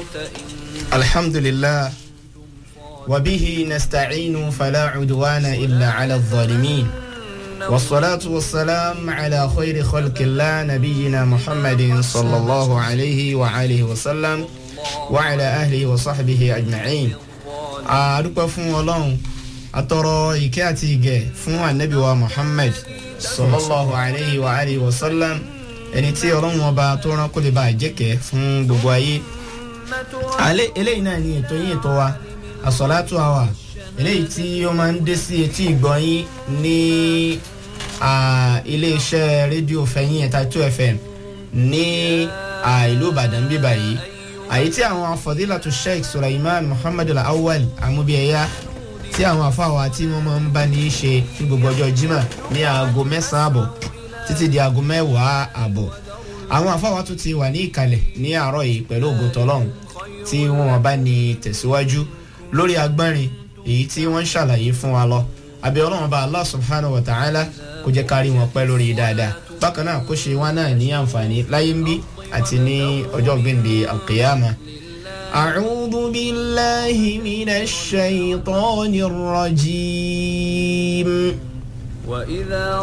الحمد لله وبه نستعين فلا عدوان إلا على الظالمين والصلاة والسلام على خير خلق الله نبينا محمد صلى الله عليه وآله وسلم وعلى أهله وصحبه أجمعين أدوك فون الله أترى إكاتي فون النبي ومحمد صلى الله عليه وآله وسلم ẹni tí ọlọ́run ọba tó rán kó lè bá jẹ́kẹ̀ fún gbogbo ayé eléyìí náà ni ètò yín ètò wa àsọ̀látò àwà eléyìí tí ó máa ń dé sí etí ìgbọ̀nyín ní iléeṣẹ́ rédíò fẹ̀yìn ẹ̀ta two fm ní ìlú ìbàdàn bíbà yìí àyí tí àwọn fọdílàtò sheikh sulaiman muhammadu awal amúbíẹ̀yà tí àwọn afáwa tí wọ́n máa ń bá ní í ṣe ní gbogbo ọjọ́ jimá ní aago mẹ́sàn-án àbọ̀ títí di aago mẹ́wàá àbọ̀ àwọn afáwa tó ti wà ní ìkàlẹ̀ ní àárọ̀ yìí pẹ̀lú ògo tọ́lọ́hún tí wọ́n bá ní tẹ̀síwájú lórí agbárin èyí tí wọ́n ń ṣàlàyé fún wa lọ àbí ọlọ́run bá allah subhanahu wa ta'ala kó jẹ́ kárí wọn pẹ́ lórí dáadáa bákan náà kó ṣe wọn náà ní àǹfààní láyé ń bí àti ní ọjọ́ gbẹ̀ǹde alqiyama. أعوذ بالله من الشيطان الرجيم وإذا